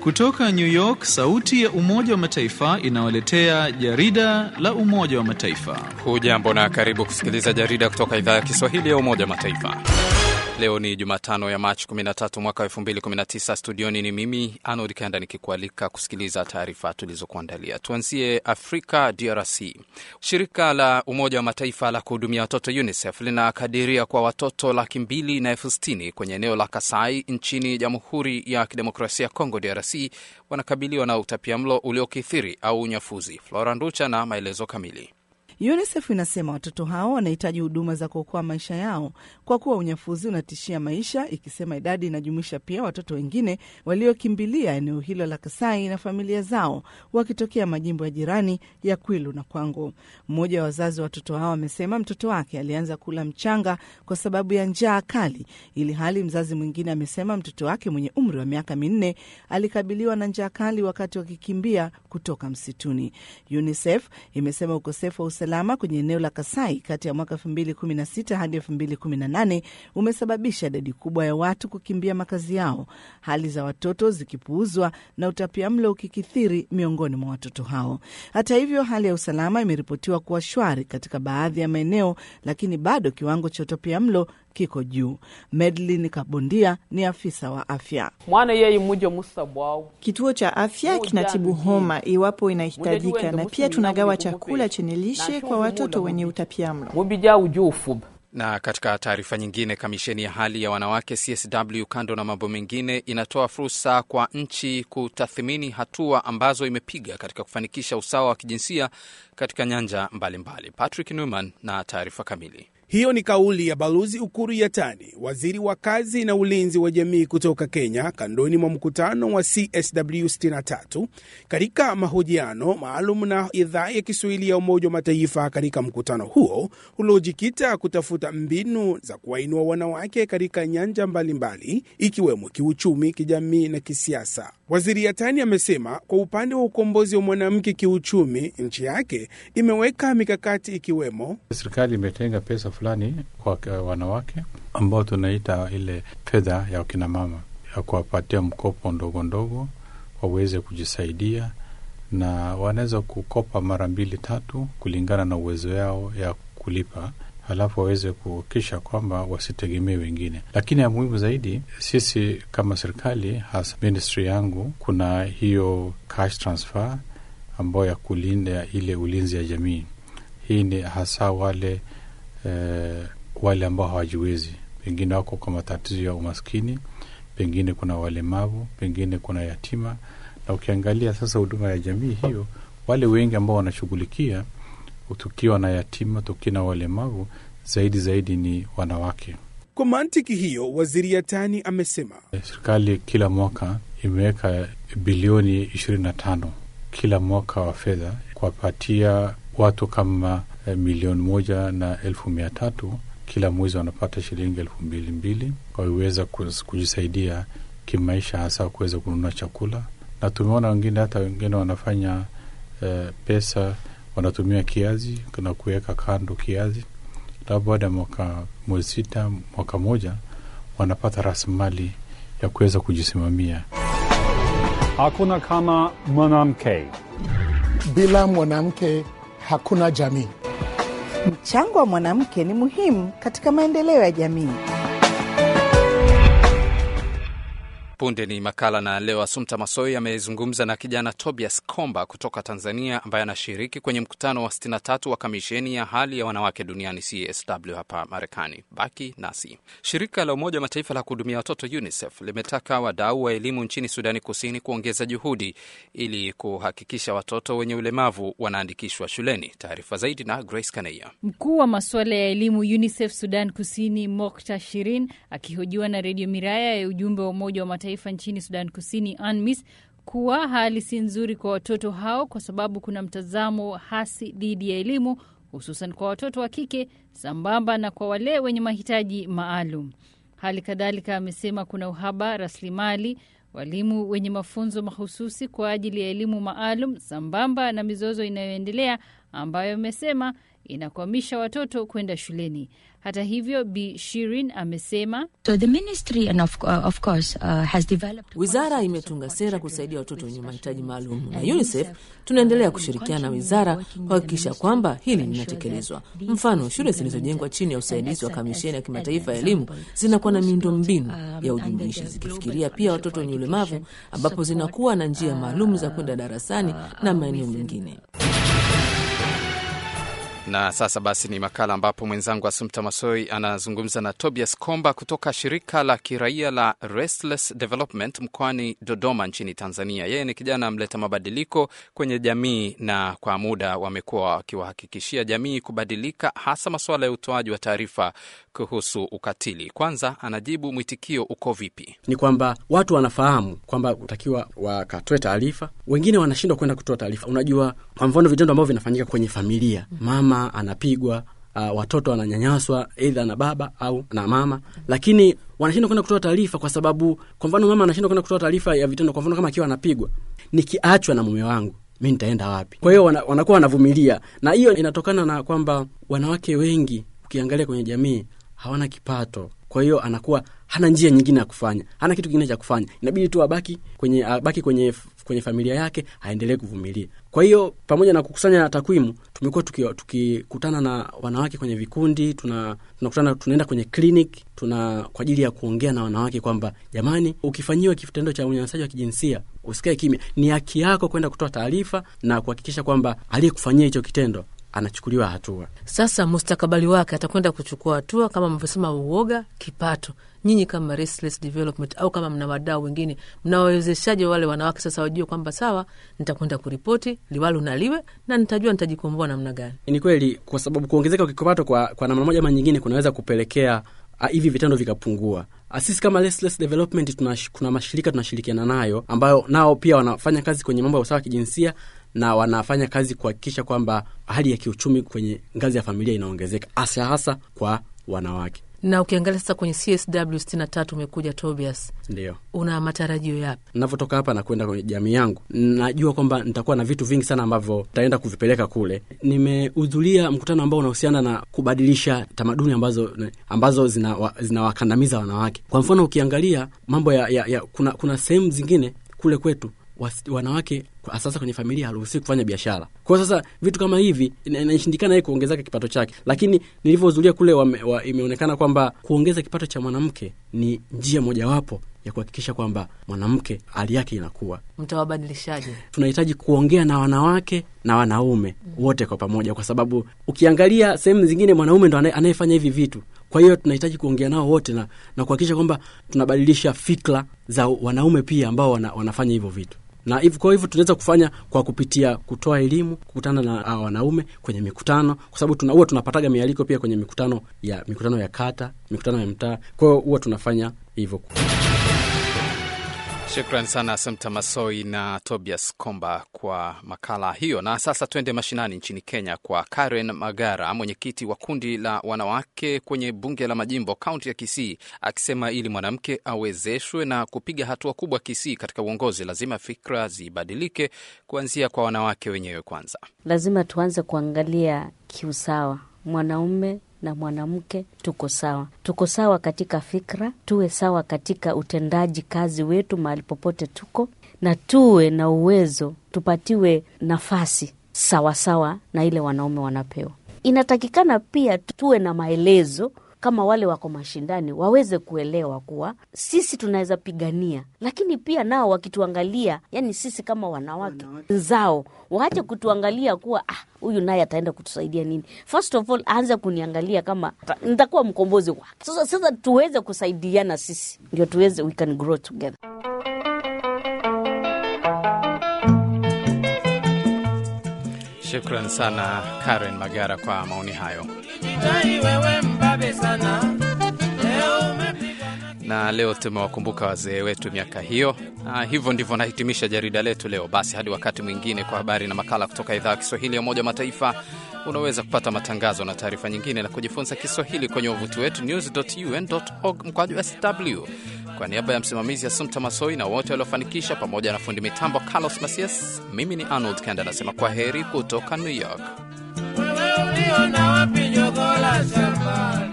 Kutoka New York, sauti ya Umoja wa Mataifa inawaletea jarida la Umoja wa Mataifa. Hujambo na karibu kusikiliza jarida kutoka idhaa ya Kiswahili ya Umoja wa Mataifa. Leo ni Jumatano ya Machi 13 mwaka 2019. Studioni ni mimi Arnold Kenda nikikualika kusikiliza taarifa tulizokuandalia. Tuanzie Afrika, DRC. Shirika la Umoja wa Mataifa la kuhudumia watoto UNICEF linakadiria kwa watoto laki mbili na elfu sitini kwenye eneo la Kasai nchini Jamhuri ya Kidemokrasia ya Kongo, DRC, wanakabiliwa na utapiamlo uliokithiri au unyafuzi. Flora Nducha na maelezo kamili. UNICEF inasema watoto hao wanahitaji huduma za kuokoa maisha yao kwa kuwa unyafuzi unatishia maisha, ikisema idadi inajumuisha pia watoto wengine waliokimbilia eneo hilo la Kasai na familia zao wakitokea majimbo ya jirani ya Kwilu na Kwango. Mmoja wa wazazi wa watoto hao amesema mtoto wake alianza kula mchanga kwa sababu ya njaa kali, ili hali mzazi mwingine amesema mtoto wake mwenye umri wa miaka minne alikabiliwa na njaa kali wakati wakikimbia kutoka msituni. UNICEF imesema ukosefu wa usalama kwenye eneo la Kasai kati ya mwaka 2016 hadi 2018 umesababisha idadi kubwa ya watu kukimbia makazi yao, hali za watoto zikipuuzwa na utapiamlo ukikithiri miongoni mwa watoto hao. Hata hivyo, hali ya usalama imeripotiwa kuwa shwari katika baadhi ya maeneo, lakini bado kiwango cha utapiamlo kiko juu. Medlin Kabondia ni afisa wa afya. mwana yeyi mujo musabwao Kituo cha afya kinatibu homa iwapo inahitajika, na pia tunagawa chakula chenye lishe kwa watoto wenye utapiamlo. mubija ujufuba Na katika taarifa nyingine, kamisheni ya hali ya wanawake CSW, kando na mambo mengine, inatoa fursa kwa nchi kutathmini hatua ambazo imepiga katika kufanikisha usawa wa kijinsia katika nyanja mbalimbali mbali. Patrick Newman na taarifa kamili. Hiyo ni kauli ya Balozi Ukuru Yatani, waziri wa kazi na ulinzi wa jamii kutoka Kenya, kandoni mwa mkutano wa CSW 63 katika mahojiano maalum na idhaa ya Kiswahili ya Umoja wa Mataifa. Katika mkutano huo uliojikita kutafuta mbinu za kuwainua wanawake katika nyanja mbalimbali ikiwemo kiuchumi, kijamii na kisiasa. Waziri Yatani amesema kwa upande wa ukombozi wa mwanamke kiuchumi, nchi yake imeweka mikakati ikiwemo Serikali imetenga pesa fulani kwa wanawake ambao tunaita ile fedha ya wakinamama ya kuwapatia mkopo ndogo ndogo waweze kujisaidia, na wanaweza kukopa mara mbili tatu kulingana na uwezo yao ya kulipa, halafu waweze kuhakikisha kwamba wasitegemee wengine. Lakini ya muhimu zaidi, sisi kama serikali, hasa ministry yangu, kuna hiyo cash transfer ambayo ya kulinda ile ulinzi ya jamii. Hii ni hasa wale eh, wale ambao hawajiwezi, pengine wako kwa matatizo ya umaskini, pengine kuna walemavu, pengine kuna yatima. Na ukiangalia sasa huduma ya jamii hiyo, wale wengi ambao wanashughulikia, tukiwa na yatima, tukiwa na walemavu, zaidi zaidi ni wanawake. Kwa mantiki hiyo, waziri Yatani amesema Serikali kila mwaka imeweka bilioni ishirini na tano kila mwaka wa fedha kuwapatia watu kama eh, milioni moja na elfu mia tatu kila mwezi wanapata shilingi elfu mbili mbili waweza kujisaidia kimaisha, hasa kuweza kununua chakula. Na tumeona wengine hata wengine wanafanya eh, pesa wanatumia kiazi na kuweka kando kiazi, labda baada ya mwaka mwezi sita mwaka moja wanapata rasilimali ya kuweza kujisimamia. Hakuna kama mwanamke. Bila mwanamke hakuna jamii. Mchango wa mwanamke ni muhimu katika maendeleo ya jamii. Punde ni makala na leo, Asumta Masoi amezungumza na kijana Tobias Komba kutoka Tanzania, ambaye anashiriki kwenye mkutano wa 63 wa kamisheni ya hali ya wanawake duniani CSW hapa Marekani. Baki nasi. Shirika la Umoja wa Mataifa la kuhudumia watoto UNICEF limetaka wadau wa elimu nchini Sudani Kusini kuongeza juhudi ili kuhakikisha watoto wenye ulemavu wanaandikishwa shuleni. Taarifa zaidi na Grace Kaneya. Mkuu wa masuala ya elimu UNICEF Sudan Kusini Mokta Shirin akihojiwa na redio Miraya ya ujumbe wa Umoja wa Mataifa nchini Sudan Kusini UNMISS kuwa hali si nzuri kwa watoto hao kwa sababu kuna mtazamo hasi dhidi ya elimu hususan kwa watoto wa kike sambamba na kwa wale wenye mahitaji maalum. Hali kadhalika amesema kuna uhaba rasilimali, walimu wenye mafunzo mahususi kwa ajili ya elimu maalum sambamba na mizozo inayoendelea ambayo amesema inakwamisha watoto kwenda shuleni. Hata hivyo, Bi Shirin amesema So the ministry and of, uh, of course uh, has developed Wizara imetunga sera kusaidia watoto wenye mahitaji maalum, na UNICEF tunaendelea kushirikiana na wizara kuhakikisha kwamba hili linatekelezwa. Mfano, shule zilizojengwa chini ya usaidizi wa Kamisheni ya Kimataifa ya Elimu zinakuwa na miundo mbinu ya ujumuishi, zikifikiria pia watoto wenye ulemavu, ambapo zinakuwa na njia maalum za kwenda darasani na maeneo mengine. Na sasa basi ni makala ambapo mwenzangu Asumta Masoi anazungumza na Tobias Komba kutoka shirika la kiraia la Restless Development mkoani Dodoma nchini Tanzania. Yeye ni kijana mleta mabadiliko kwenye jamii, na kwa muda wamekuwa wakiwahakikishia jamii kubadilika, hasa masuala ya utoaji wa taarifa kuhusu ukatili. Kwanza anajibu mwitikio uko vipi? Ni kwamba watu wanafahamu kwamba utakiwa wakatoe taarifa, wengine wanashindwa kwenda kutoa taarifa. Unajua, kwa mfano vitendo ambavyo vinafanyika kwenye familia, mama anapigwa uh, watoto wananyanyaswa eidha na baba au na mama, lakini wanashindwa kwenda kutoa taarifa kwa sababu, kwa mfano, mama anashindwa kwenda kutoa taarifa ya vitendo. Kwa mfano, kama akiwa anapigwa, nikiachwa na mume wangu mi nitaenda wapi? Kwa hiyo wana, wanakuwa wanavumilia, na hiyo inatokana na kwamba wanawake wengi ukiangalia kwenye jamii hawana kipato, kwa hiyo anakuwa hana njia nyingine ya kufanya, hana kitu kingine cha kufanya, inabidi tu abaki kwenye abaki kwenye kwenye familia yake, aendelee kuvumilia. Kwa hiyo pamoja na kukusanya takwimu, tumekuwa tukikutana tuki na wanawake kwenye vikundi, tuna tunakutana tunaenda kwenye clinic, tuna kwa ajili ya kuongea na wanawake kwamba jamani, ukifanyiwa kitendo cha unyanyasaji wa kijinsia usikae kimya, ni haki yako kwenda kutoa taarifa na kuhakikisha kwamba aliyekufanyia hicho kitendo anachukuliwa hatua. Sasa mustakabali wake atakwenda kuchukua hatua kama mnavyosema, uoga, kipato. Nyinyi kama Restless Development au kama mna wadau wengine, mnawawezeshaje wale wanawake sasa wajue kwamba sawa, nitakwenda kuripoti liwalo na liwe na nitajua nitajikomboa namna gani? Ni kweli, kwa sababu kuongezeka kwa kipato kwa, kwa namna moja ama nyingine kunaweza kupelekea uh, hivi vitendo vikapungua. Uh, sisi kama Restless Development tuna, kuna mashirika tunashirikiana nayo ambayo nao pia wanafanya kazi kwenye mambo ya usawa wa kijinsia na wanafanya kazi kuhakikisha kwamba hali ya kiuchumi kwenye ngazi ya familia inaongezeka hasa hasa kwa wanawake. Na ukiangalia sasa kwenye CSW sitini na tatu umekuja Tobias, ndio una matarajio yapi? Navyotoka hapa na kwenda kwenye jamii yangu, najua kwamba nitakuwa na vitu vingi sana ambavyo taenda kuvipeleka kule. Nimehudhuria mkutano ambao unahusiana na kubadilisha tamaduni ambazo ambazo zinawakandamiza zina wanawake. Kwa mfano ukiangalia mambo ya, ya, ya kuna, kuna sehemu zingine kule kwetu was, wanawake sasa kwenye familia haruhusiwi kufanya biashara. Kwa hiyo sasa vitu kama hivi inashindikana yeye kuongezeka kipato chake, lakini nilivyohudhuria kule wame, wa, imeonekana kwamba kuongeza kipato cha mwanamke ni njia mojawapo ya kuhakikisha kwamba mwanamke hali yake inakuwa. Mtawabadilishaje? Tunahitaji kuongea na wanawake na wanaume mm, wote kwa pamoja, kwa sababu ukiangalia sehemu zingine mwanaume ndo anayefanya hivi vitu kwa hiyo tunahitaji kuongea nao wote na, na kuhakikisha kwamba tunabadilisha fikra za wanaume pia ambao wana, wanafanya hivyo vitu na hivyo kwa hivyo tunaweza kufanya kwa kupitia kutoa elimu, kukutana na uh, wanaume kwenye mikutano, kwa sababu tuna, huwa tunapataga mialiko pia kwenye mikutano ya mikutano ya kata, mikutano ya mtaa. Kwa hiyo huwa tunafanya hivyo. Shukran sana Asumta Masoi na Tobias Komba kwa makala hiyo. Na sasa tuende mashinani nchini Kenya kwa Karen Magara, mwenyekiti wa kundi la wanawake kwenye bunge la majimbo kaunti ya Kisii, akisema ili mwanamke awezeshwe na kupiga hatua kubwa Kisii katika uongozi, lazima fikra zibadilike kuanzia kwa wanawake wenyewe kwanza. Lazima tuanze kuangalia kiusawa, mwanaume na mwanamke tuko sawa, tuko sawa katika fikra, tuwe sawa katika utendaji kazi wetu mahali popote tuko, na tuwe na uwezo, tupatiwe nafasi sawasawa sawa na ile wanaume wanapewa. Inatakikana pia tuwe na maelezo kama wale wako mashindani waweze kuelewa kuwa sisi tunaweza pigania, lakini pia nao wakituangalia, yani sisi kama wanawake zao waache kutuangalia kuwa ah, huyu naye ataenda kutusaidia nini. First of all aanze kuniangalia kama nitakuwa mkombozi wake. Sasa sasa tuweze kusaidiana sisi, ndio tuweze, we can grow together. Shukran sana Karen Magara kwa maoni hayo. na leo tumewakumbuka wazee wetu miaka hiyo. Na hivyo ndivyo nahitimisha jarida letu leo. Basi hadi wakati mwingine, kwa habari na makala kutoka idhaa ya Kiswahili ya Umoja wa Mataifa. Unaweza kupata matangazo na taarifa nyingine na kujifunza Kiswahili kwenye wavuti wetu news.un.org mkwaju sw. Kwa niaba ya msimamizi Asumta Masoi na wote waliofanikisha, pamoja na fundi mitambo Carlos Masias, mimi ni Arnold Kanda anasema kwa heri kutoka New York. na wapi jogola shambani